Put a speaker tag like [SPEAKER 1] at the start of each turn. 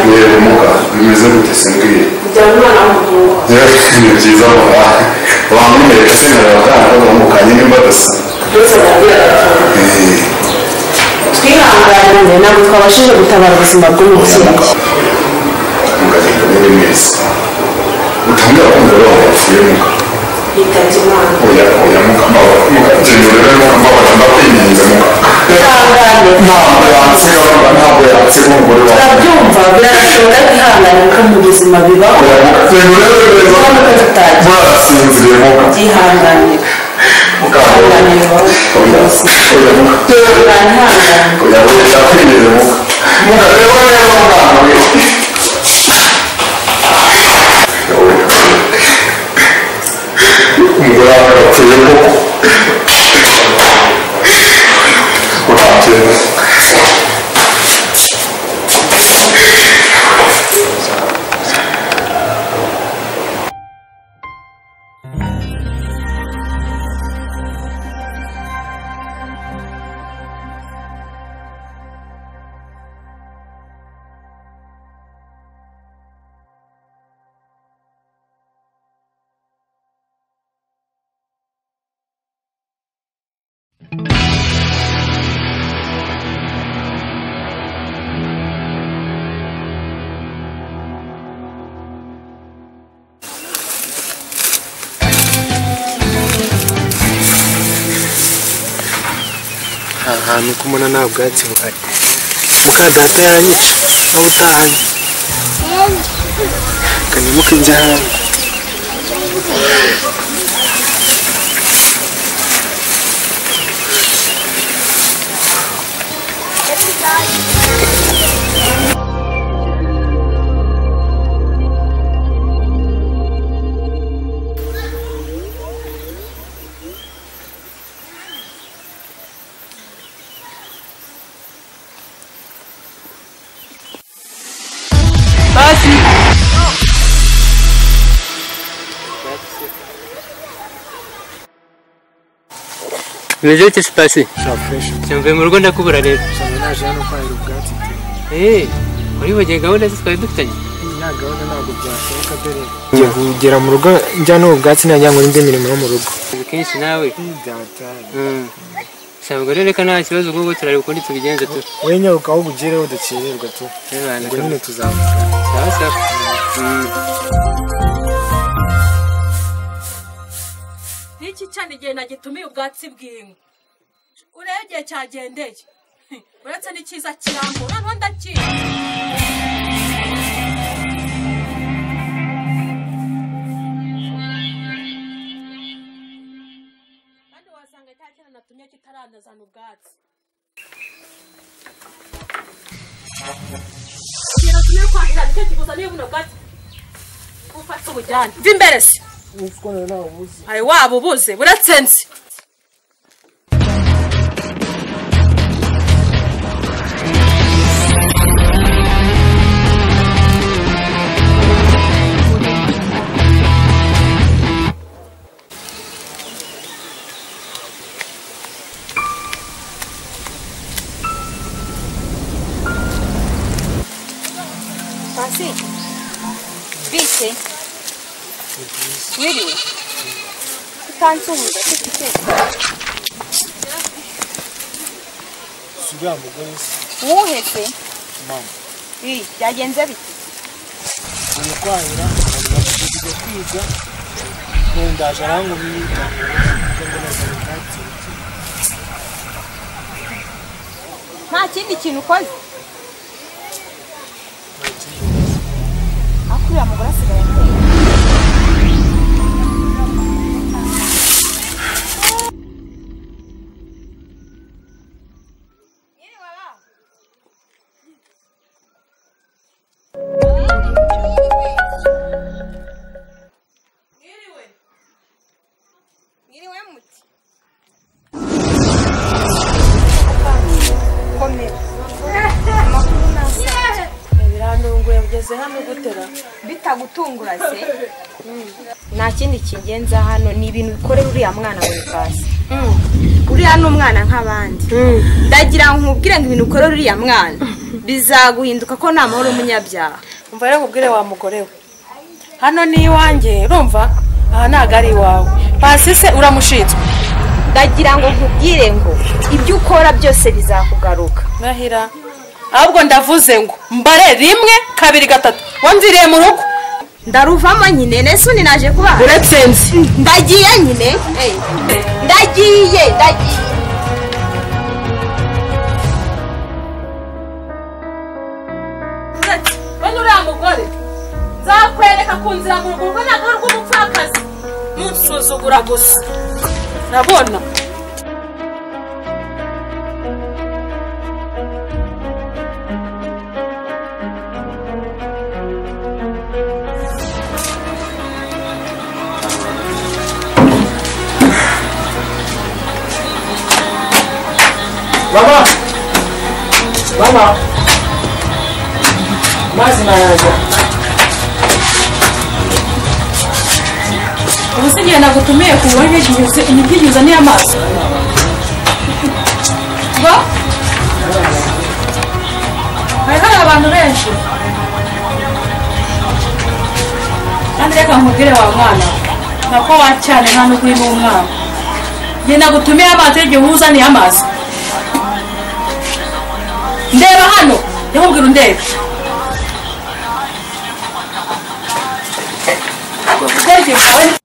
[SPEAKER 1] biheremuka bimeze gute simbwiye
[SPEAKER 2] kujyana umwana w'umuhungu
[SPEAKER 1] ni byiza mura bamwereka se nkareba akana kagahumukanye nimba adasa
[SPEAKER 2] ndetse arabwira agafunguro
[SPEAKER 1] Eh,
[SPEAKER 2] twihanganire ntabwo twabashije gutabara ubuzima bw'umubyeyi
[SPEAKER 1] mukagenda muri mwese utangira kumva abantu bapfuye muka
[SPEAKER 2] yitabye imana
[SPEAKER 1] oya oya muka mbabara muka genda urebe muka mbabara ndakwirinze muka
[SPEAKER 2] ihangane
[SPEAKER 1] ntabwo yansiga muka ntabwo yansiga umugore wawe
[SPEAKER 2] turabyumva birashoboka kwihangana ko mu buzima bibaho
[SPEAKER 1] oya muka genda urebe neza murasinziriye muka
[SPEAKER 2] byihangane
[SPEAKER 1] muka
[SPEAKER 2] ihangane bibaho
[SPEAKER 1] oya oya muka
[SPEAKER 2] ihangane
[SPEAKER 1] oya oya ndakwirinze muka muka reba neza mwana we umugore wawe yapfuye koko urakera
[SPEAKER 3] aha hantu kumona nta bwatsi buhari muka data yanyica aho utahanye kanyamuka inzu ahantu
[SPEAKER 4] Nibyo ki sitasiyo
[SPEAKER 3] shafresh
[SPEAKER 4] cyamvuye mu rugo ndakubura rero
[SPEAKER 3] cyane naje hano kwahira ubwatsi iteye
[SPEAKER 4] eee waribagiye gahunda ze twari dufitanye
[SPEAKER 3] nta gahunda ntabwo byashoboka dore ngiye kugera mu rugo njya n'ubwatsi najya ngo n'indi mirimo yo mu rugo
[SPEAKER 4] ubu kenshi nawe
[SPEAKER 3] datari
[SPEAKER 4] Mm. ntabwo rero reka nta kibazo nk'ubu turareba ukundi tubigenza tu
[SPEAKER 3] wowe nyaruka aho ubugereho dukererwa tu ubwo nyine tuzavugana
[SPEAKER 4] sawa sawa Mm.
[SPEAKER 5] nk'iki cyane igihe nagitumiye ubwatsi bw'inka urebe igihe cyagendeye uretse n'icyiza kirambura noneho ndakizi kandi wasanga cya kintu natumye kitarandazana ubwatsi igihe natumye kwahira nicyo kikuzaniye buno bwatsi ufate ubujyane mva imbere se hari waba ubuze buretse nzi
[SPEAKER 6] Pasi, bisi, wiriwe, utansuhuza se giteka,
[SPEAKER 3] si uriya mugore se
[SPEAKER 6] uwuhese,
[SPEAKER 3] mama
[SPEAKER 6] ii, byagenze bite?
[SPEAKER 3] ubu kwahira ntabwo kwiga nkundaje arangwa n'imyitangiro kuko ngo nazanye ubwatsi
[SPEAKER 6] Nta kindi kintu ukoze?
[SPEAKER 3] nta kindi
[SPEAKER 6] Aho uriya mugore asigaye ateye.
[SPEAKER 5] mwiriwe
[SPEAKER 6] Mwiriwe muti. Komera. Amakuru nasabye.
[SPEAKER 5] birandunguye mugeze hano gutera
[SPEAKER 6] bitagutungura se nta kindi kingenza hano ni ibintu bikorera uriya mwana wawe pasi uriya ni umwana nk'abandi ndagira ngo nkubwire ngo ibintu ukorera uriya mwana bizaguhinduka ko nta mahoro umunyabyaha
[SPEAKER 5] umva rero nkubwire wa mugore we hano ni iwanjye urumva aha ntabwo ari iwawe pasi se uramushinzwe
[SPEAKER 6] ndagira ngo nkubwire ngo ibyo ukora byose bizakugaruka
[SPEAKER 5] ndahira ahubwo ndavuze ngo mbare rimwe kabiri gatatu wamviriye mu rugo
[SPEAKER 6] ndaruvamo nyine nese undi naje kubaha
[SPEAKER 5] uratsinze
[SPEAKER 6] ndagiye nyine eh, ndagiye ndagiye
[SPEAKER 5] bano uriya mugore nzakwereka ku nzira mu rugo urwo ntabwo ari urw'umupfakazi munsuzugura gusa ndabona
[SPEAKER 3] mama mama mazi nayaza
[SPEAKER 5] ubu se igihe nagutumiye ku buryo igihe imibyigize uzaniye amazi ngo hari hari abantu benshi kandi reka nkubwire wa mwana nako wa cyane nta n'ukuri n'umwana igihe nagutumiye amazi igihe uba uzaniye amazi ndeba hano yakubwira undebe ubwenge bwawe ni